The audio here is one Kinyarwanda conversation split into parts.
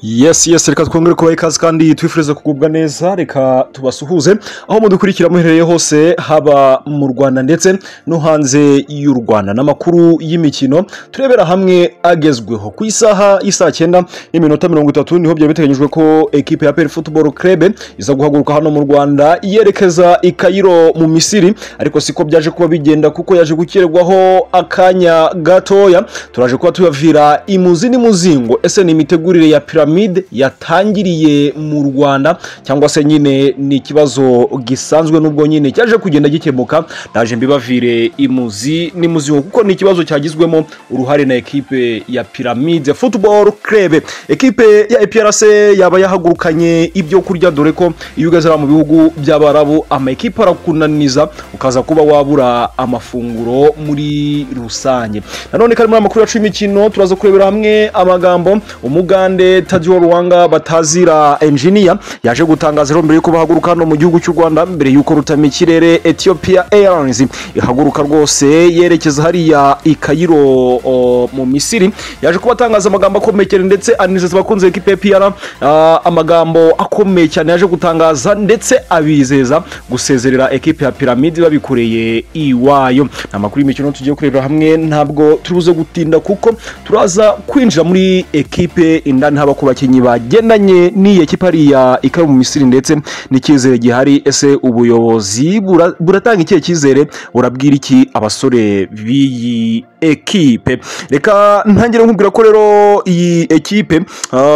yesi yesi reka twongere kubaha ikaze kandi twifurize kugubwa neza reka tubasuhuze aho mudukurikira muherereye hose haba mu rwanda ndetse no hanze y'u rwanda n'amakuru y'imikino turebera hamwe agezweho ku isaha y'isaa cyenda n'iminota mirongo itatu niho byari biteganyijwe ko ekipe ya peri futuboro krebe iza guhaguruka hano mu rwanda yerekeza i kayiro mu misiri ariko siko byaje kuba bigenda kuko yaje gukererwaho akanya gatoya turaje kuba tuyavira imuzi n'imuzingo ese ni imitegurire ya piramide piramide yatangiriye mu rwanda cyangwa se nyine ni ikibazo gisanzwe n'ubwo nyine cyaje kugenda gikemuka naje mbibavire imuzi n'imuziho kuko ni ikibazo cyagizwemo uruhare na ekipe ya piramide football club ekipe ya eprc yaba yahagurukanye ibyo kurya dore ko iyo ugeze mu bihugu by'abarabu amakipe arakunaniza ukaza kuba wabura amafunguro muri rusange nanone kari muri amakuru yacu y'imikino turaza kurebera hamwe amagambo umugande tadio ruwanga batazira enjiniya yaje gutangaza rero mbere yuko bahaguruka hano mu gihugu cy'u rwanda mbere yuko rutama ikirere ethiopia airlines ihaguruka rwose yerekeza hariya i kayiro o, mu misiri yaje kuba atangaza amagambo akomeye ndetse anizeza abakunzi b'ikipe ya piyara uh, amagambo akomeye cyane yaje gutangaza ndetse abizeza gusezerera ekipe ya piramide babikoreye iwayo ni amakuru y'imikino tugiye kurebera hamwe ntabwo turibuze gutinda kuko turaza kwinjira muri ekipe indani haba ku bakinnyi bagendanye n'iyi ekipa hariya ikaba mu misiri ndetse n'icyizere gihari ese ubuyobozi buratanga ikihe cyizere burabwira iki abasore b'iyi ekipe reka ntangire nkubwira ko rero iyi ekipe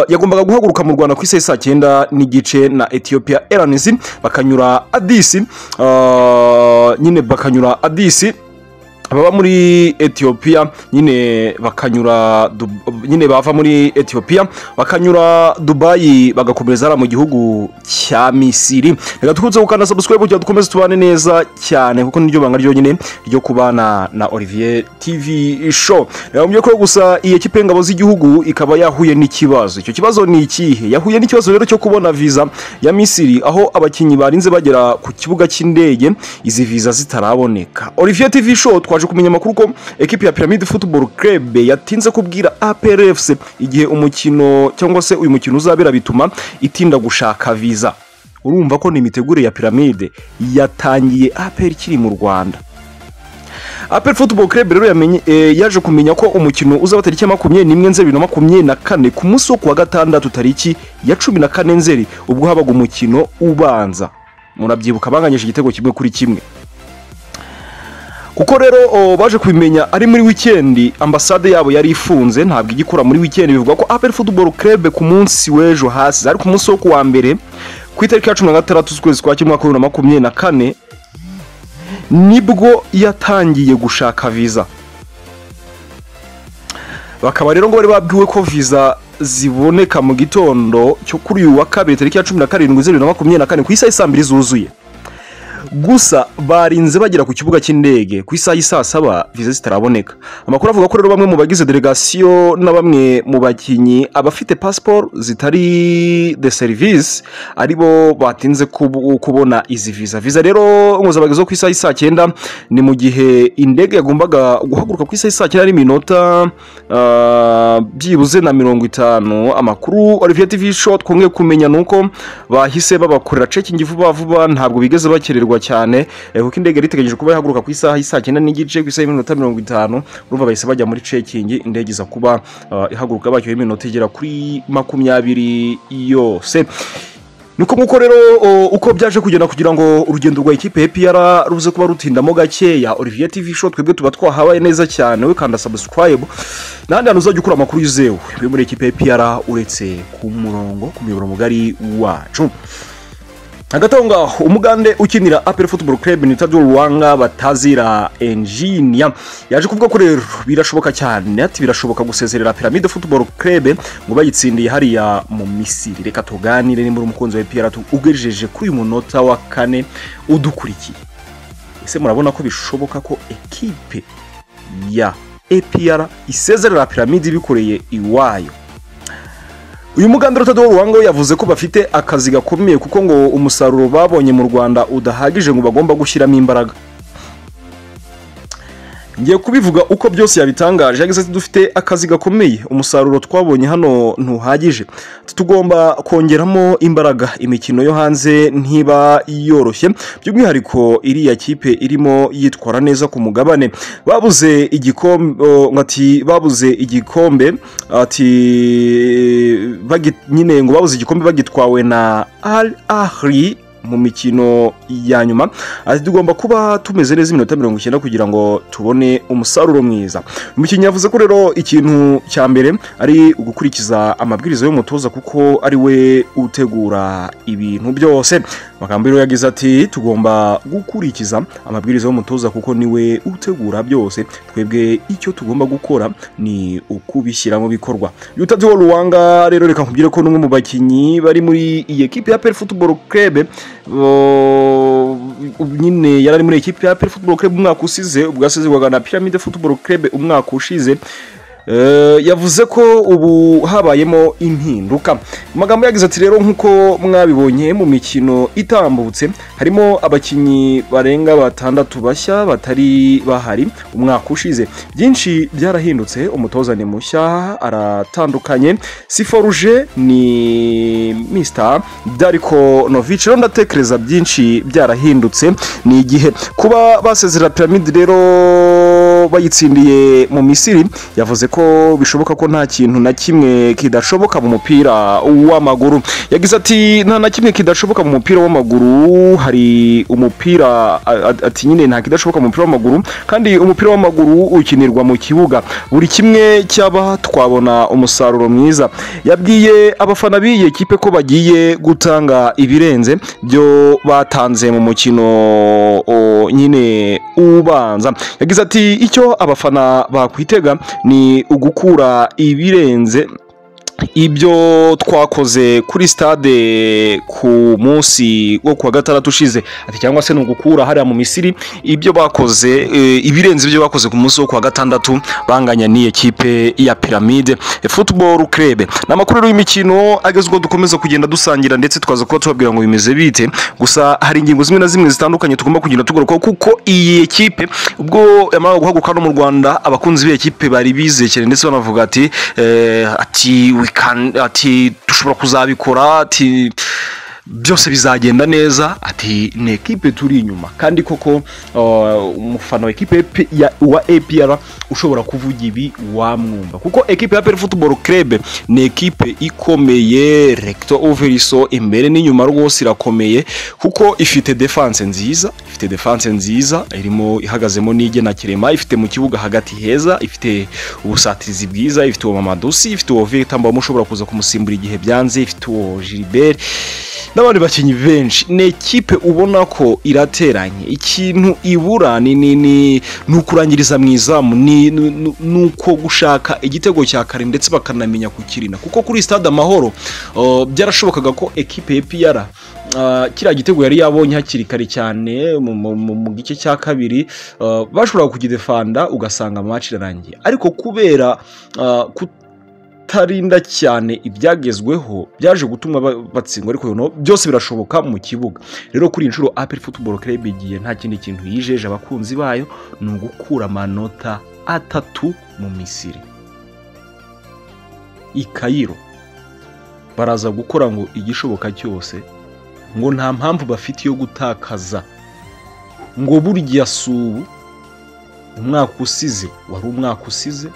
yagombaga guhaguruka mu rwanda ku isi saa cyenda n'igice na ethiopia airlines bakanyura adisi nyine bakanyura adisi baba muri etiyopiya nyine bakanyura nyine bava muri etiyopiya bakanyura dubayi bagakomereza hariya mu gihugu cya misiri reka dukunze gukanda sabusikwebu kugira dukomeze tubane neza cyane kuko niryo banga ryonyine ryo kubana na olivier tv show reka ko gusa iyi ekipe y'ingabo z'igihugu ikaba yahuye n'ikibazo icyo kibazo ni ikihe yahuye n'ikibazo rero cyo kubona viza ya misiri aho abakinnyi barinze bagera ku kibuga cy'indege izi viza zitaraboneka olivier tv show twaje kumenya amakuru ko ekipi ya piramide football club yatinze kubwira APRFC igihe umukino cyangwa se uyu mukino uzabera bituma itinda gushaka viza urumva ko ni imitegurire ya piramide yatangiye APR ikiri mu Rwanda aperi football club rero yaje kumenya ko umukino uzaba tariki ya makumyabiri n'imwe nzeri bibiri na makumyabiri na kane ku munsi wo kuwa gatandatu tariki ya cumi na kane nzeri ubwo habaga umukino ubanza murabyibuka banganyije igitego kimwe kuri kimwe kuko rero baje kubimenya ari muri wikendi ambasade yabo yari ifunze ntabwo ijya ikora muri wikendi bivuga ko aperi futuboro kerebe ku munsi w'ejo hasi ariko umunsi wo kuwa mbere ku itariki ya cumi na gatandatu z'ukwezi kwa kimwe bibiri na makumyabiri na kane nibwo yatangiye gushaka viza bakaba rero ngo bari babwiwe ko viza ziboneka mu gitondo cyo kuri uyu wa kabiri tariki ya cumi na karindwi zeru na makumyabiri na kane ku isaha saa mbiri zuzuye gusa barinze bagera ku kibuga cy'indege ku isaha y'i saa saba viza zitaraboneka amakuru avuga ko rero bamwe mu bagize delegasiyo na bamwe mu bakinnyi abafite pasiporo zitari de serivisi aribo batinze kubona izi viza viza rero nkuzabageze ku isaha y'i saa cyenda ni mu gihe indege yagombaga guhaguruka ku isaha y'i saa cyenda n'iminota byibuze na mirongo itanu amakuru olivier tv show twongeye kumenya ni uko bahise babakorera cekingi vuba vuba ntabwo bigeze bakererwa kugurwa cyane kuko indege yari itegereje kuba yahaguruka ku isaha y'isaa cyenda n'igice ku isaha y'iminota mirongo itanu urumva bahise bajya muri cekingi indege iza kuba ihaguruka bakiwe iminota igera kuri makumyabiri yose nuko nk'uko rero uko byaje kugenda kugira ngo urugendo rwa ekipe y'epiyara ruze kuba rutindamo gakeya olivier tv show twebwe tuba twahabaye neza cyane we kanda sabusikarayibu n'ahandi hantu uzajya ukura amakuru yizewe yo muri ekipe y'epiyara uretse ku murongo ku muyoboro mugari wacu hagati aho ngaho umugande ukinira aperi futuboro kerebe ni tadio ruwanga batazira enjiniya yaje kuvuga ko rero birashoboka cyane ati birashoboka gusezerera piramide futuboro kerebe ngo bayitsindiye hariya mu misiri reka tuganire nimba uri umukunzi wa epiyara ugejeje kuri uyu munota wa kane udukurikiye ese murabona ko bishoboka ko ekipe ya epiyara isezerera piramide ibikoreye iwayo uyu mugandaro utatu w'urubango yavuze ko bafite akazi gakomeye kuko ngo umusaruro babonye mu rwanda udahagije ngo bagomba gushyiramo imbaraga ngiye kubivuga uko byose yabitangaje yagize ati dufite akazi gakomeye umusaruro twabonye hano ntuhagije tugomba kongeramo imbaraga imikino yo hanze ntiba yoroshye by'umwihariko iriya kipe irimo yitwara neza ku mugabane babuze igikombe oh, ati babuze igikombe ati bagi- nyine ngo babuze igikombe bagitwawe na al ahri mu mikino ya nyuma ati tugomba kuba tumeze neza iminota mirongo icyenda kugira ngo tubone umusaruro mwiza umukinnyi yavuze ko rero ikintu cya mbere ari ugukurikiza amabwiriza y'umutoza kuko ari we utegura ibintu byose amagambo rero yagize ati tugomba gukurikiza amabwiriza y'umutoza kuko niwe utegura byose twebwe icyo tugomba gukora ni ukubishyira mu bikorwa yutadi wa ruwanga rero reka nkubwire ko n'umwe mu bakinnyi bari muri iyi ekipe ya peri futuboro krebe bo- ubu nyine yari ari muri ekipe ya peri futuboro krebe umwaka usize ubwo yasezerwaga na piramide futuboro krebe umwaka ushize Eh, yavuze ko ubu habayemo impinduka mu magambo yagize ati rero nk'uko mwabibonye mu mikino itambutse harimo abakinnyi barenga batandatu bashya batari bahari umwaka ushize byinshi byarahindutse umutoza ni mushya aratandukanye siforuje ni mr dariko novici rero ndatekereza byinshi byarahindutse ni igihe kuba basezera piramide rero bayitsindiye mu misiri yavuze ko bishoboka ko nta kintu na kimwe kidashoboka mu mupira w'amaguru yagize ati nta na kimwe kidashoboka mu mupira w'amaguru hari umupira a- a- ati nyine nta kidashoboka mu mupira w'amaguru kandi umupira w'amaguru ukinirwa mu kibuga buri kimwe cyaba twabona umusaruro mwiza yabwiye abafana b'iyi kipe ko bagiye gutanga ibirenze byo batanze mu mukino o, nyine ubanza yagize ati icyo abafana bakwitega ni ugukura ibirenze ibyo twakoze kuri stade ku munsi wo kuwa gatandatu ushize ati cyangwa se ni ugukura hariya mu misiri ibyo bakoze eh, ibirenze ibyo bakoze ku munsi wo kuwa gatandatu banganya n'iyi kipe ya piramide football club ni amakuru y'imikino ageze ubwo dukomeza kugenda dusangira ndetse tukaza kuba tubabwira ngo bimeze bite gusa hari ingingo zimwe na zimwe zitandukanye tugomba kugenda tugarukaho kuko iyi kipe ubwo yamara guhaguruka hano mu rwanda abakunzi b'iyi kipe bari bizekere ndetse banavuga ati eh, ati we can ati dushobora kuzabikora ati byose bizagenda neza ati ni ekipe turi inyuma kandi koko uh, umufana wa ekipe P- ya- wa apr ushobora kuvuga ibi wamwumva kuko ekipe ya apr football club ni ekipe ikomeye recto overiso imbere n'inyuma rwose irakomeye kuko ifite defense nziza ifite defense nziza irimo ihagazemo n'igena kirema ifite mu kibuga hagati heza ifite ubusatirizi bwiza ifite uwo mamadusi ifite uwo victor mbamo ushobora kuza kumusimbura igihe byanze ifite uwo gilbert n'abandi bakinnyi benshi ni ekipe ubona ko irateranye ikintu ibura ni ni ni ni ukurangiriza mu izamu ni ni- ni- ni uko gushaka igitego cya kare ndetse bakanamenya kukirinda kuko kuri stade amahoro uh, byarashobokaga ko ekipe ya piyara uh, kiriya gitego yari yabonye hakiri kare cyane mu- mu mu- mu gice cya kabiri uh, bashobora kugidefanda ugasanga match irarangiye ariko kubera uh, kut- kutarinda cyane ibyagezweho byaje gutuma ba- batsindwa ariko noneho byose birashoboka mu kibuga rero kuri iyi nshuro aperi futuboro kerebe igiye nta kindi kintu yijeje abakunzi bayo ni ugukura amanota atatu mu misiri i kayiro baraza gukora ngo igishoboka cyose ngo nta mpamvu bafite yo gutakaza ngo burya si ubu umwaka usize wari umwaka usize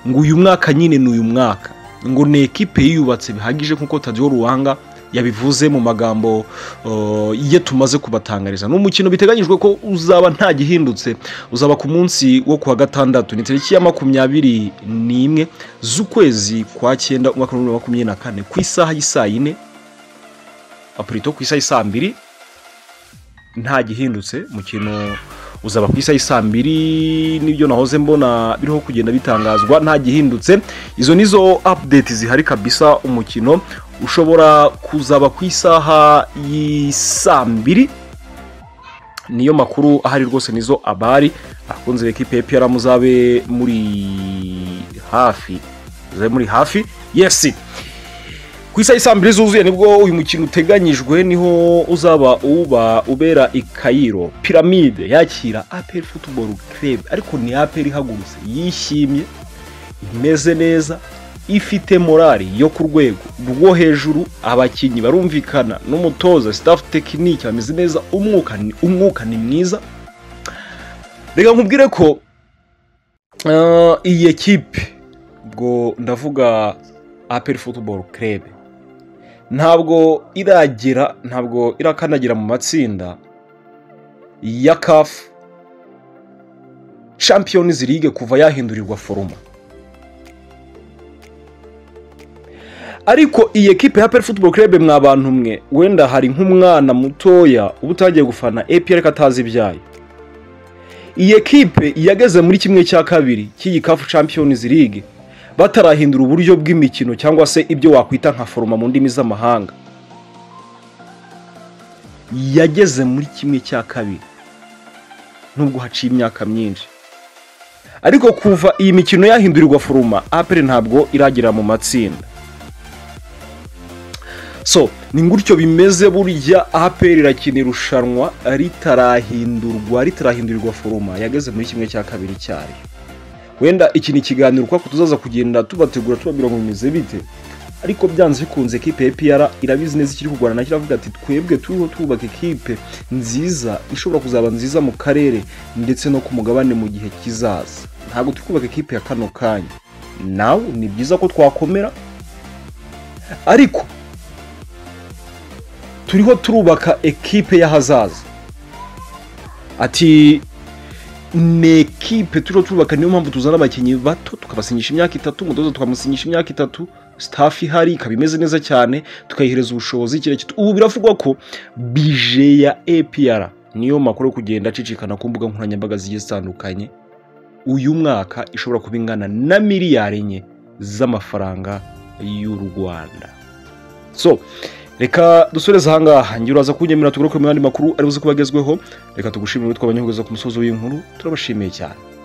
ngo uyu mwaka nyine ni uyu mwaka ngo ni ekipe yiyubatse bihagije nk'uko tadiyo ruwanga yabivuze mu magambo uh, ye tumaze kubatangariza ni umukino biteganyijwe ko uzaba nta gihindutse uzaba ku munsi wo kuwa gatandatu ni tariki ya makumyabiri n'imwe z'ukwezi kwa cyenda umwaka w'ibihumbi bibiri na makumyabiri na kane ku isaha y'isaa yine apurito ku isaha y'isaa mbiri nta gihindutse umukino uzaba ku isaha y'isaa mbiri nibyo nahoze mbona biriho kugenda bitangazwa nta gihindutse izo nizo update zihari kabisa umukino ushobora kuzaba ku isaha y'isaa mbiri niyo makuru ahari rwose nizo abari abakunzi ba ekipe y'epera muzabe muri hafi muzabe muri hafi yesi ku isaha saa mbiri zuzuye nibwo uyu mukino uteganyijwe niho uzaba uba ubera i kayiro piramide yakira aperi futuboro kirebe ariko ni aperi ihagurutse yishimye imeze neza ifite morali yo ku rwego rwo hejuru abakinnyi barumvikana n'umutoza sitafu tekinike bameze neza umwuka ni- umwuka ni mwiza reka nkubwire ko eh, iyi ekipe ubwo ndavuga aperi futuboro kirebe ntabwo iragera ntabwo irakandagira mu matsinda ya kafu champiyonizi ligue kuva yahindurirwa foroma ariko iyi ekipe ya peri futuboro kirebe mwa bantu mwe wenda hari nk'umwana mutoya uba utangiye gufana epr ko atazi ibyayo iyi ekipe yageze muri kimwe cya kabiri cy'iyi kafu champions league batarahindura uburyo bw'imikino cyangwa se ibyo wakwita nka foroma mu ndimi z'amahanga yageze muri kimwe cya kabiri nubwo haciye imyaka myinshi ariko kuva iyi mikino yahindurirwa foroma apere ntabwo iragera mu matsinda so ni gutyo bimeze burya aperi irakina irushanwa ritarahindurwa ritarahindurirwa foroma yageze muri kimwe cya kabiri cyayo wenda iki ni ikiganiro kuko tuzaza kugenda tubategura tubabwira ngo bimeze bite ariko byanze bikunze ekipe ya piyara irabizi neza ikiri kurwana kiravuga ati twebwe turiho twubaka ekipe nziza ishobora kuzaba nziza mu karere ndetse no ku mugabane mu gihe kizaza ntabwo turi kubaka ekipe ya kano kanya nawe ni byiza ko twakomera ariko turiho turubaka ekipe y'ahazaza ati ni ekipe turiho turubaka niyo mpamvu tuzana abakinnyi bato tukabasinyisha imyaka itatu umutoza tukamusinyisha imyaka itatu staff ihari ikaba imeze neza cyane tukayihereza ubushobozi kirekire ubu biravugwa ko bije ya APR niyo makuru yo kugenda acicikana ku mbuga nkoranyambaga zigiye zitandukanye uyu mwaka ishobora kuba ingana na miliyari enye z'amafaranga y'u Rwanda so reka dusoreze ahangaha ngira uraza kunyemera tugaruke mu yandi makuru aribuze kuba agezweho reka tugushimire witwa abanyahuguza ku musozi w'inkuru turabashimiye cyane